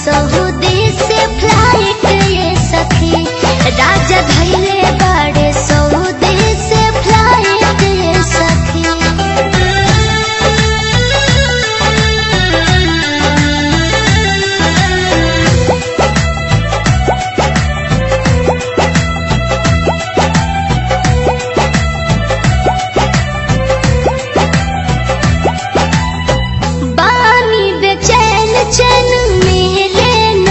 Saudi से flat ये सखी राजा धैले बाड़े सऊदी से फ्लाइट ये सखी बानी बेचैन चैन मिले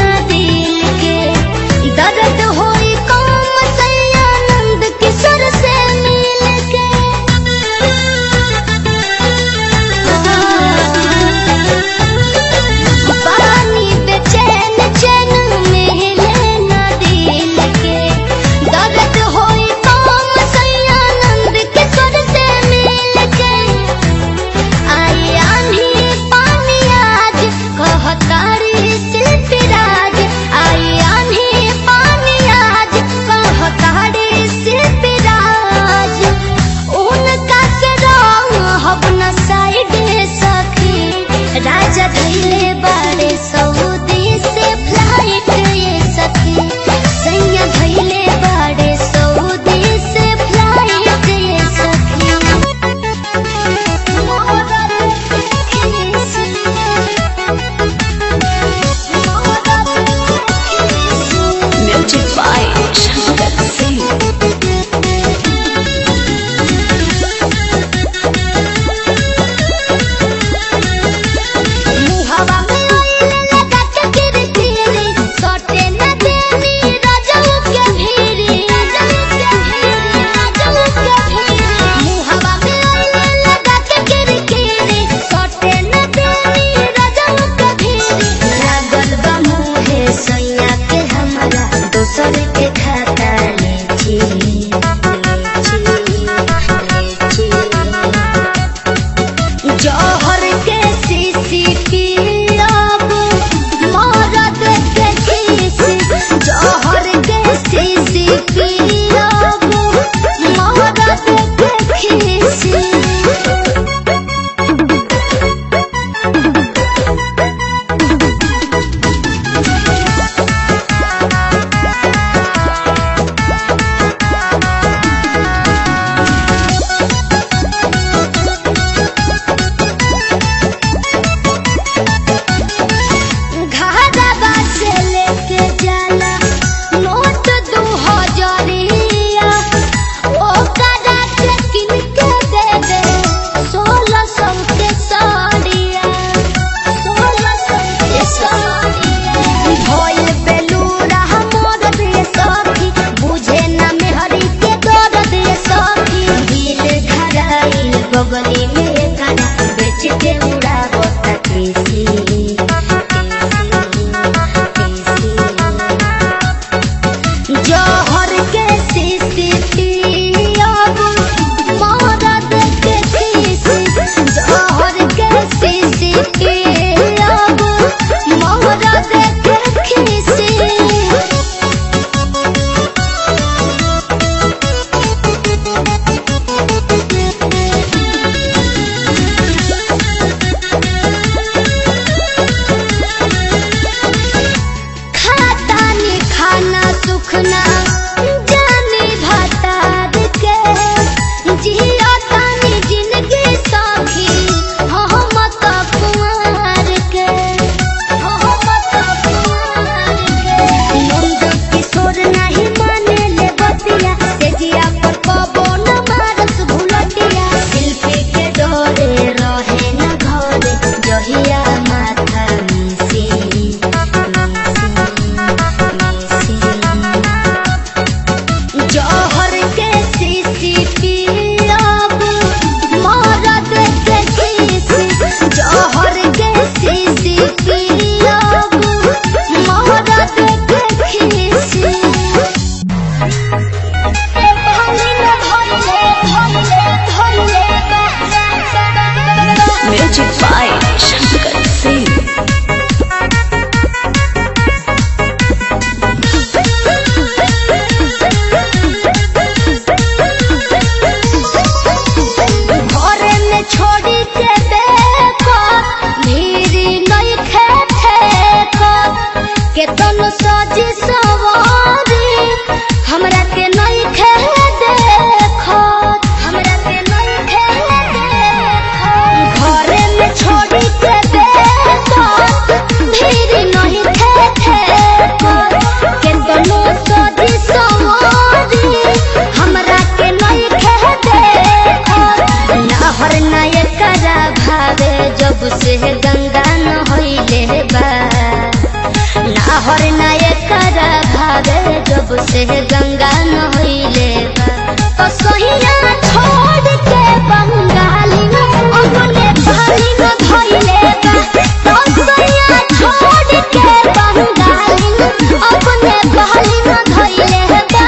से गंगा नहइले बा तो सहिया छोड़ के बंगाली अपने पानी में धइले बा तो सहिया छोड़ के बंगाली अपने पानी में धइले बा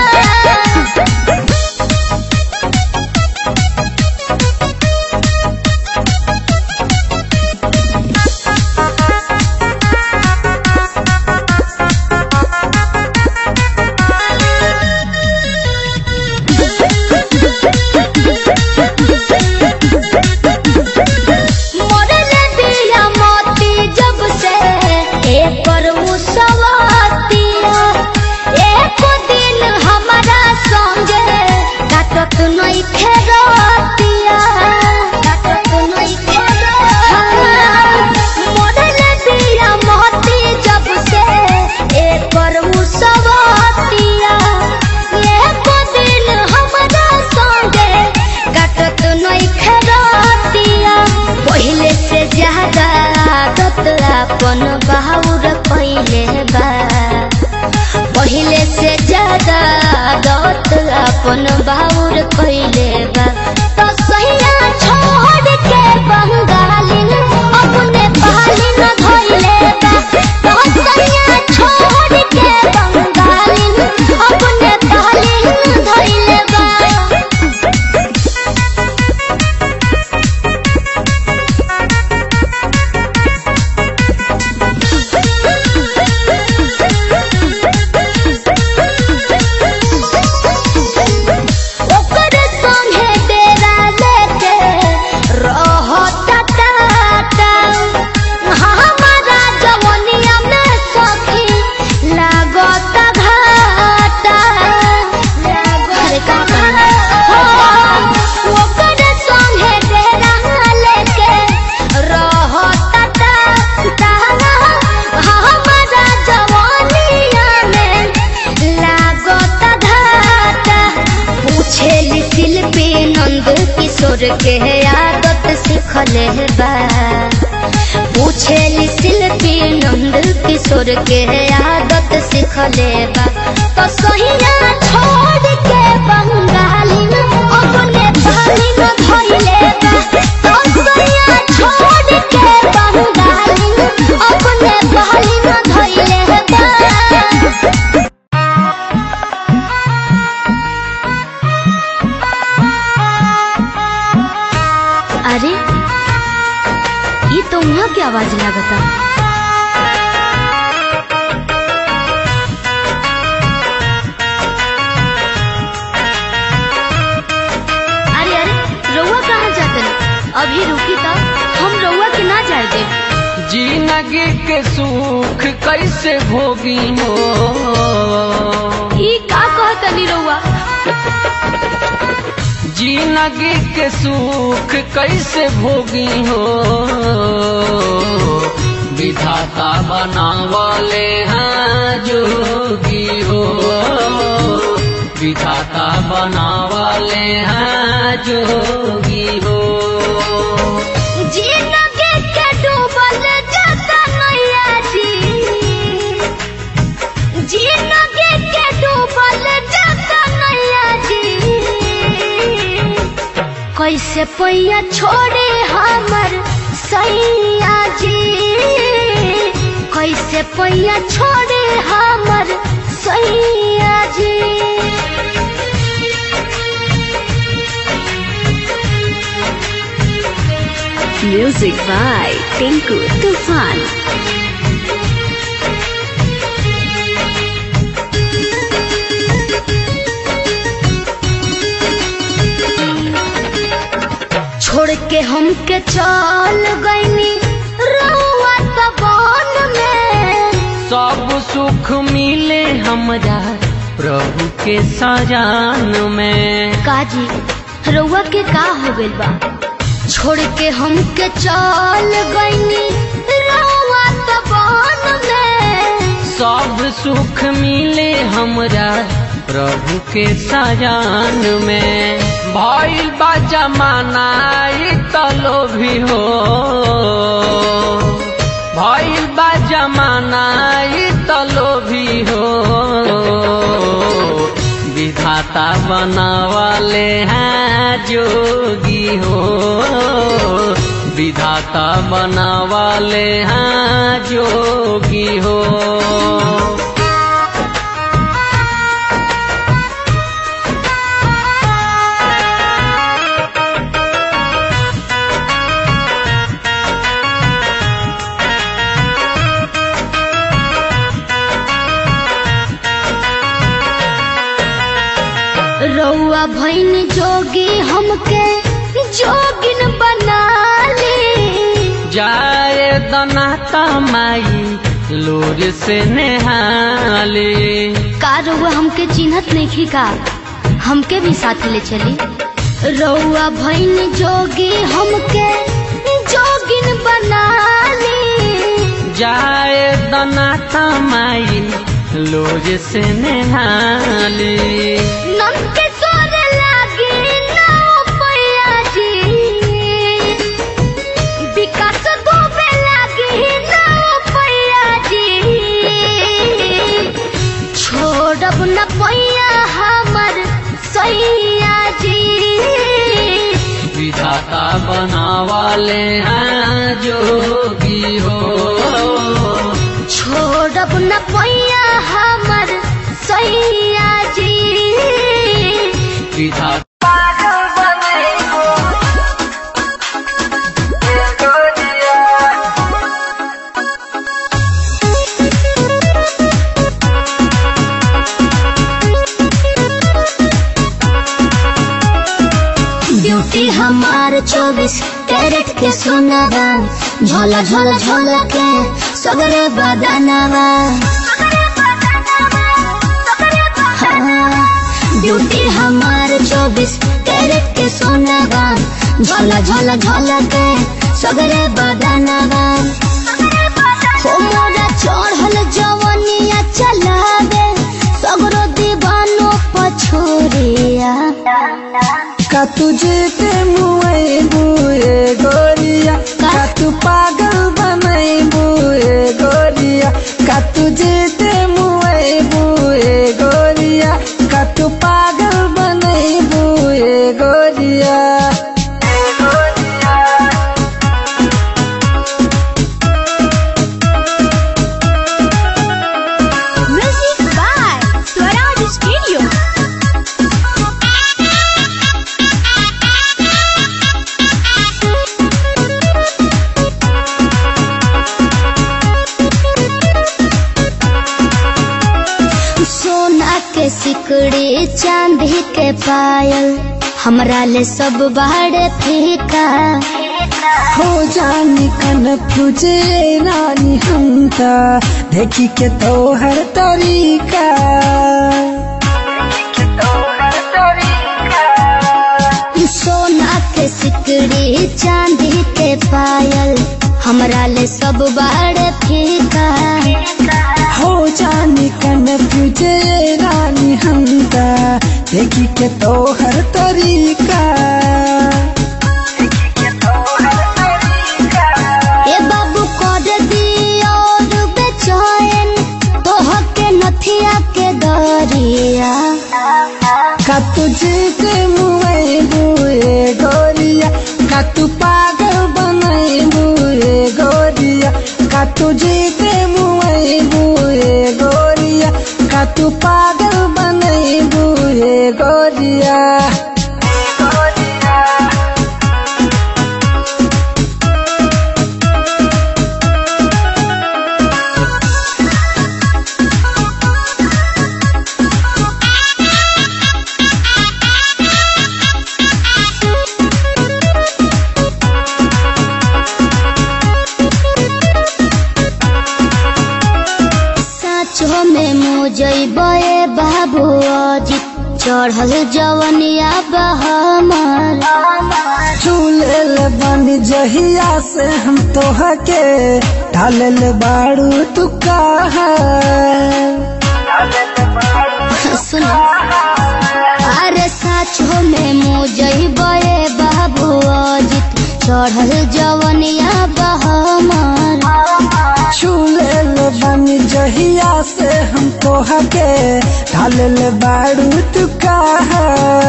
मोरले बिया मोती जब से एकर मुसवातिया एक दिन हमारा संगे काटत नहीं खेरतिया काटत नहीं खेरतिया मोरले बिया मोती जब से एकर मुसवातिया एक दिन हमारा संगे काटत नहीं खेरतिया पहिले से ज्यादा आदत अपन बाहुर पहिले बा पहिले से ज्यादा आदत अपन बाहुर पहिले बा तो सैया छोड़ के बंगाली अपने पाली न धइले बा तो सैया छोड़ के बंगाली अपने पाली न धइले बा ओकर संगे डेरा लेके रहता टाटा हमारा जवनिया में सखी लागता घाटा अरे का ओकर संगे डेरा लेके रहता टाटा हमारा जवनिया में लागता घाटा पूछेली शिल्पी नंद किशोर के आदत सिखले बा पूछेली शिल्पी नंद किशोर के आदत सिखले बा तो सहिया छोड़ के बंगाली अपने पानी में धइले बा तो सहिया छोड़ के बंगाली अपने पानी में धइले बा अरे ये तो वहाँ की आवाज लागता अरे अरे रउआ कहाँ जाते अभी रुकी तो हम रउआ के ना जाए दे जिंदगी के सुख कैसे भोगी हो ई का कहतनी रउआ जिंदगी के सुख कैसे भोगी हो विधाता बनावले हैं जोगी हो विधाता बनावले हैं जोगी हो जिंदगी के डूबल जाता नैया जी जिंदगी के डूबल जाता नैया जी कैसे पैया छोड़े हमर सैया जी कैसे पैया छोड़े हमर सैया जी Music by Tinku Tufan. छोड़ के हमके चल गईनी रउआ त बन में सब सुख मिले हमरा प्रभु के सजान में काजी रउआ के का हो गइल बा छोड़ के हमके चल गईनी रउआ त बन में सब सुख मिले हमरा प्रभु के सजान में भइल बा जमाना ई तलो भी हो भइल बा जमाना ई तलो भी हो विधाता बनावाले हैं जोगी हो विधाता बनावाले हैं जोगी हो रउआ भैन जोगी हमके जोगिन बना ले जाए दनाता माई लोर से नेहाले का रउआ हमके चिन्हत नहीं का हमके भी साथ ले चली रउआ भैन जोगी हमके जोगिन बना ले जाए दनाता माई लोर से नेहाले नम के सोर लागे नाव पैया जी विकास गोबे लागे नाव पैया जी छोड़ब न पैया हमर सैया जी विधाता बनावाले हैं जोगी हो छोड़ब न पैया हमर सैया जी विधाता ब्यूटी हमार चौबीस कैरेट के सोनावा झोला झोला झोला के सगरे बदानावा हाँ, ब्यूटी हमार चौबीस कैरेट के सोनावा झोला झोला झोला के सगरे बदानावा हो मोरा चढ़ल जवनिया चलावे सगरो दीवानो पछोरिया का तुझे पे मुए बुए गोरिया का तू पागल बनाई बुए गोरिया का तुझे पे मुए बुए गोरिया का तू पागल बनाई बुए गोरिया Music by Swaraj Studio. सोना के सिकड़ी चांदी के पायल हमरा ले सब बाड़े फीका हो जानी कन तुझे रानी हमका देखी के तो हर तरीका सोना के सिकड़ी चांदी के पायल हमरा ले सब बाड़े फीका हो जानी कन तुझे रानी हमका देखी के तो हर तरीका ए बाबू कर दी और बेचैन तोह के नथिया के दरिया का तुझे के मुए बुए गोरिया का तू पागल बनाए बुए गोरिया का तुझे के मुए बुए गोरिया का तू पागल बनाए बुए गोरिया साचो में मुजैबे बाबू अजित चढ़ल जवनिया बहमर झूलल बन जहिया से हम तोह के ढालल बाड़ू तू कहा सुनो अरे साचो में मुजैबे बाबू अजित चढ़ल जवनिया बहमर झूलल बन जहिया से हम तो तोहा के ढालल बाड़ू तू कहा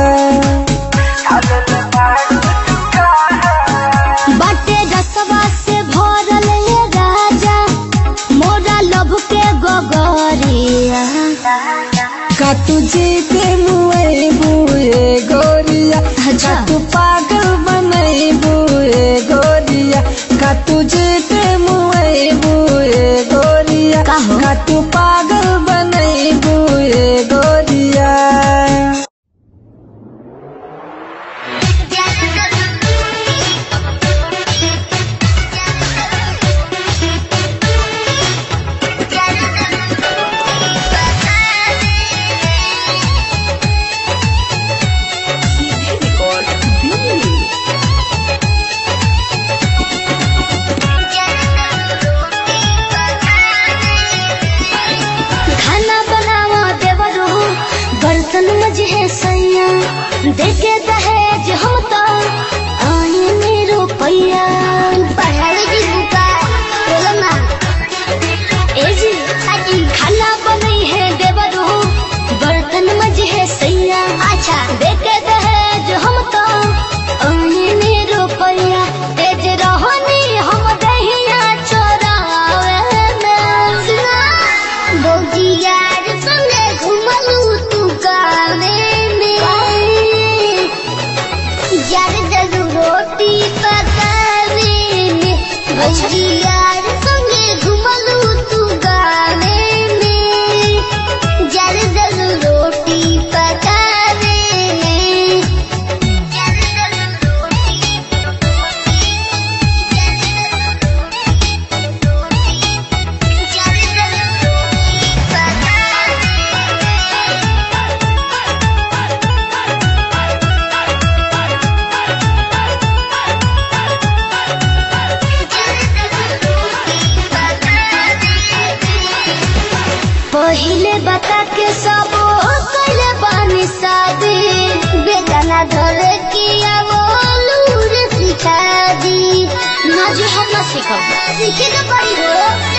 बाटे रसवा से भरल ये राजा मोरा लभ के गगरिया का तुझे के मुए बुए गोरिया अच्छा। का तू पागल बनई बुए गोरिया का तुझे के मुए बुए गोरिया का हो? का तू पागल बनई बुए गोरिया खाना बनावा देवरो बर्तन मजे है सैया देखे दहेज हम तो आए मेरो पैया पढ़ाई की बुका बोलो ना ए जी खाना बनई है देवरो बर्तन मजे है सैया अच्छा देखे दहेज हम तो आए मेरो पैया तेज रहनी हम दहिया चोरावे में बौजी यार संगे घुमलू तू गावे में यार जरू रोटी पकावे में बौजी यार संगे घुमलू तू गावे में यार जरू रोटी पकावे में यार जरू रोटी पहिले बता के सब कैले बानी शादी बेगाना धर किया वो लूर सिखा दी ना जो हम ना सीखब सीखे के पड़ी हो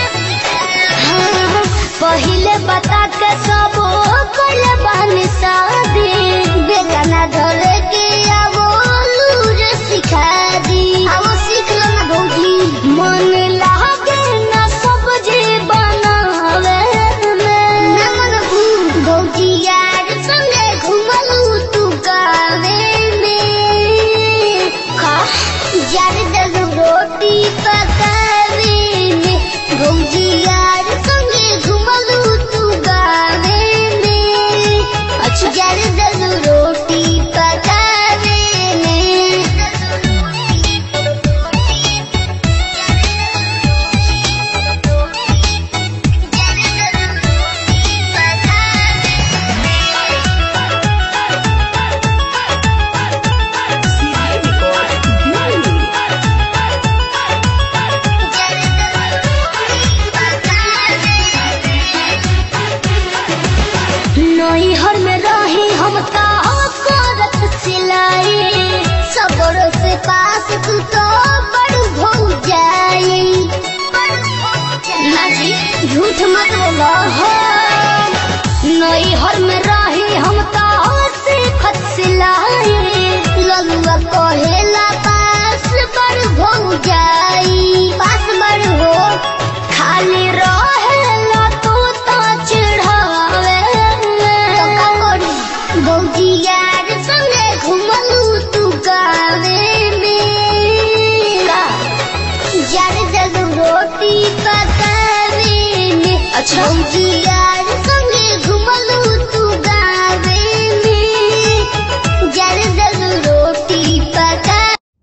हाँ, पहिले बता के सब कैले बानी शादी बेगाना धर किया वो लूर सिखा दी अब सीख लो ना भौजी मन लागे ना सब्जी बनावे में ना मन भौजी यार संगे घुमलू तू गावे में का यार दस रोटी पकावे में भौजी यार संगे घुमलू तू गावे में अच्छा यार दस रोटी पकावे नैहर में रही हम का करत सिलाई सबरो से पास तू तो बड़ भौ जाई ना जी झूठ मत बोलो हो नैहर में रही हम का सीखत सिलाई ललुआ कहेला पास बड़ भौ जाई पास बड़ हो खाली रहेला तू तो चिढ़ावे बौजी यार संगे घुमलू तू गावे में यार जग रोटी पकावे में अच्छा बौजी यार संगे घुमलू तू गावे में यार जग रोटी पका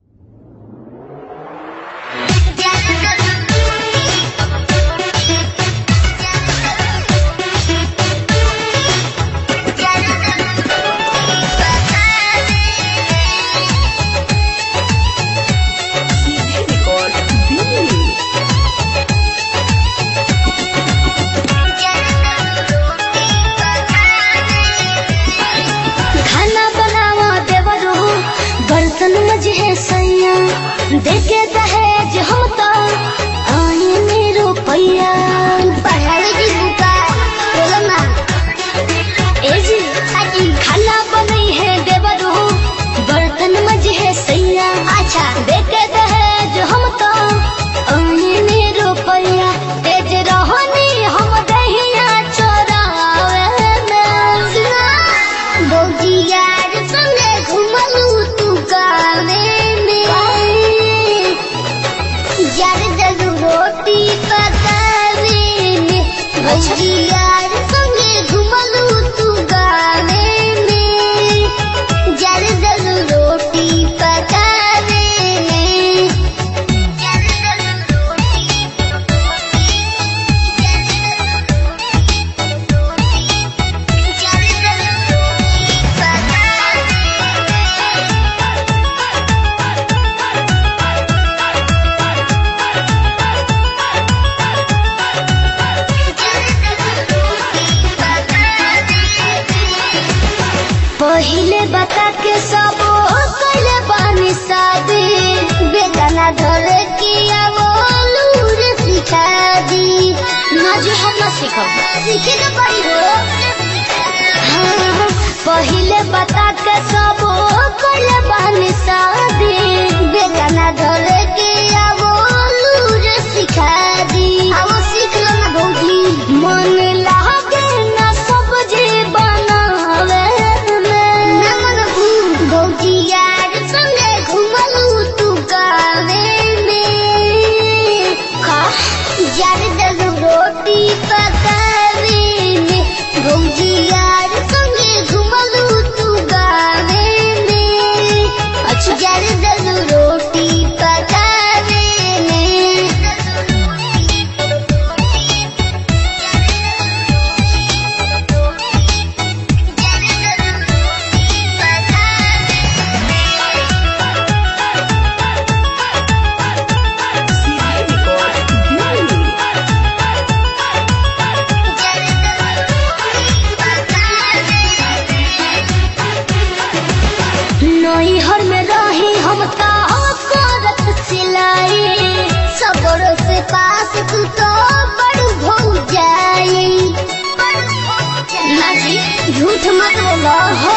खाना बनावा देवरो बर्तन मजे है सैया देखे दहेज हम तो आए मेरो पैया पढ़ाई की बुका बोलो ना भौजी यार संगे घुमलू तू गावे में जल जल रोटी पकावे में जल जल रोटी जल जल रोटी पकावे पहिले बता के सब कैले बानी शादी बेदाना धर के आवो लूर सिखा दी ना जी हम ना सीखब सीखे के पड़ी हो हाँ, पहिले बता के सब कैले बानी शादी बेदाना धर के आवो लूर सिखा दी आवो सीख लो ना भौजी मन लागे ना सब्जी बनावे में ना मन भौजी यार संगे घुमलू तू गावे में का यार दल रोटी पकावे में भौजी यार संगे घुमलू तू गावे में अच्छा यार दल रोटी पकावे नैहर में रही हम तो करत सिलाई सबर से पास तू तो बड़ भौ जाई ना जी झूठ मत बोलो हो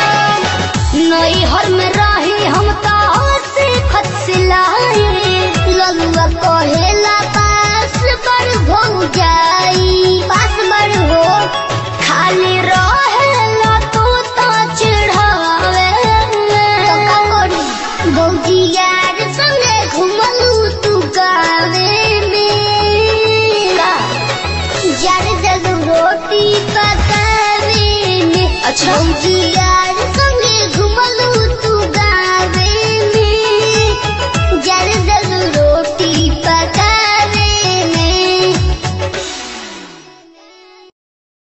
नैहर में रही हम तो सीखत सिलाई ललुआ कहेला पास बड़ भौ जाई पास बड़ हो खाली रहेला तू तो चिढ़ावे तो का करी भौजी यार संगे घुमलू तू गावे में का यार जग रोटी पकावे में अच्छा भौजी यार